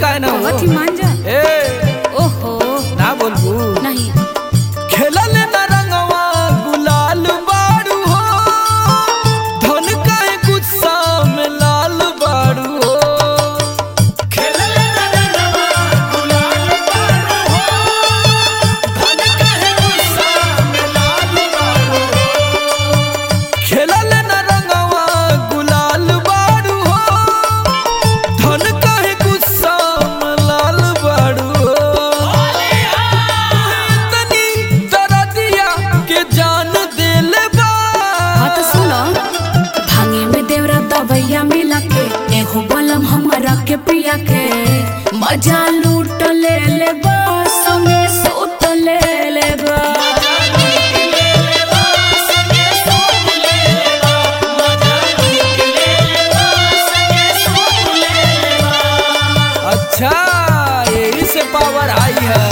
काहे ना हो बहुत ही मान जा ए ओहो ना बोलबू नहीं खेलल न रंगवा गुलाल बाड़ू हो धन काहे गुस्सा में लाल बाड़ू हो खेलल न रंगवा गुलाल बाड़ू हो धन काहे गुस्सा में लाल बाड़ू हो खेलल न रंगवा गुलाल बाड़ू हो धन काहे गुस्सा में लाल बाड़ू हो तनी दरदिया के जान देले बा हाँ तो सुनो भांगे में देवरा दबैया मिला के एहो बलम हमारा के पिया के मजा लूट ले ले बा संगे सूत ले ले बा अच्छा यही से पावर आई है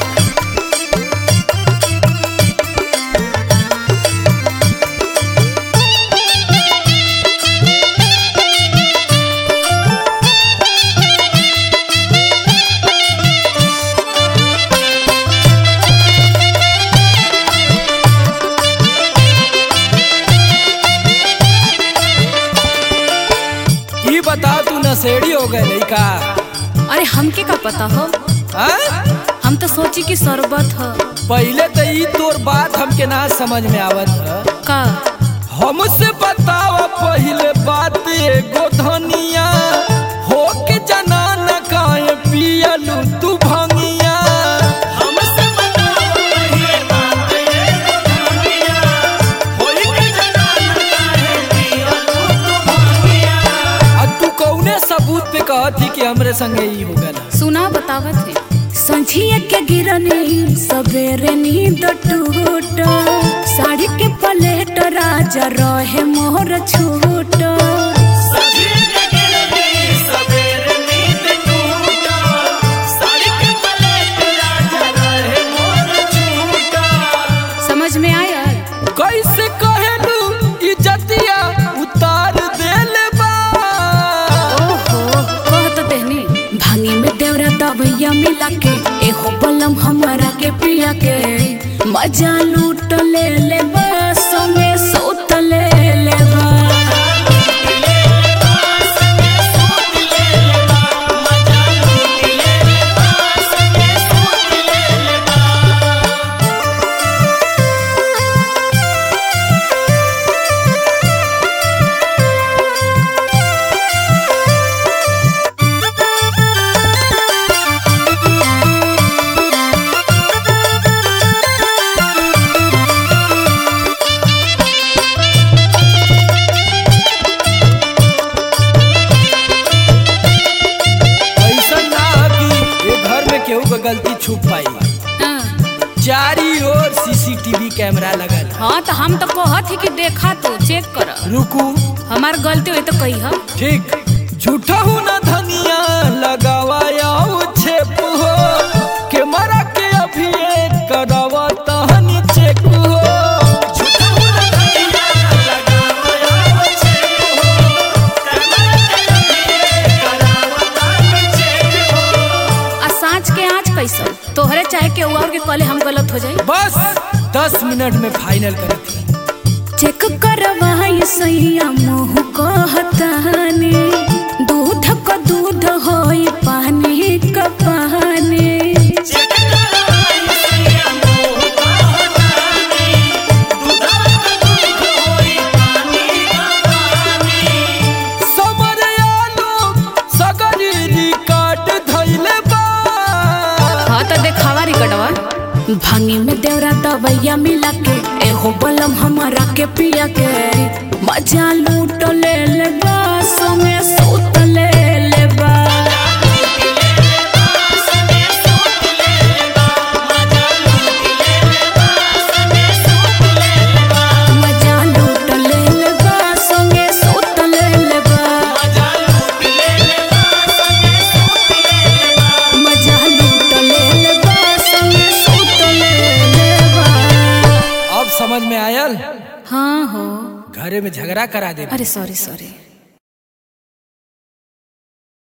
ई बता तू नशेड़ी हो गए नहीं का अरे हमके का पता हो हाँ? हम तो सोची कि शरबत ह पहले तो ई तोर बात हमके ना समझ में आवत है का हमसे बताव पहले बात एगो धनिया हो के जना न काहे पियलू तू भंगिया हमसे बताव पहले बात एगो धनिया हो के जना न काहे पियलू तू भंगिया आ तू कौने सबूत पे कहती कि हमरे संगे ई हो गला सुना बतावत है संझिया के गिरनी सवेरे नींद टूट साड़ी के पलेट राजा रहे मोर छूट समझ में आया कैसे कहलू इज्जतिया उतार देले बा ओहो कहत देहनी भांगी में देवरा दबैया मिला के एहो बलम हमारा के पिया के मजा लूट ले ले बा संगे सूत ले ले बा ऐसा ना कि ये घर में केहू के गलती छुप पाई हाँ। चारी ओर सीसीटीवी कैमरा लगल है। हाँ तो हम तो कहत ही कि देखा तो चेक कर रुकू हमार गलती हुई तो कही हम ठीक झूठा हूँ ना धनिया लगावाया छेप हो के मरा के अभी एक करावा तहनी चेक हो झूठा हूँ ना धनिया लगावाया छेप हो, के मरा के अभी एक करावा तहनी चेक हो। आ सांच के आँच कैसन तोहरे चाहे के और के कले हम गलत हो जाई बस दस मिनट में फाइनल करती चेक करवाई सैया मुँह कहताने दूध क दूध होई पानी क पानी समर आलो सगरी रिकार्ड धइले बा हाँ तो देखावा रिकटवा भांगी में देवरा दबैया मिला के एहो बलम हमारा के पिया के मजा लूट ले ले बा संगे सूत ले ले बा मजा लूट ले ले बा संगे सूत ले ले बा मजा लूट ले ले बा संगे सूत ले ले बा अब समझ में आयल हाँ हो घरे में झगड़ा करा दे अरे सॉरी सॉरी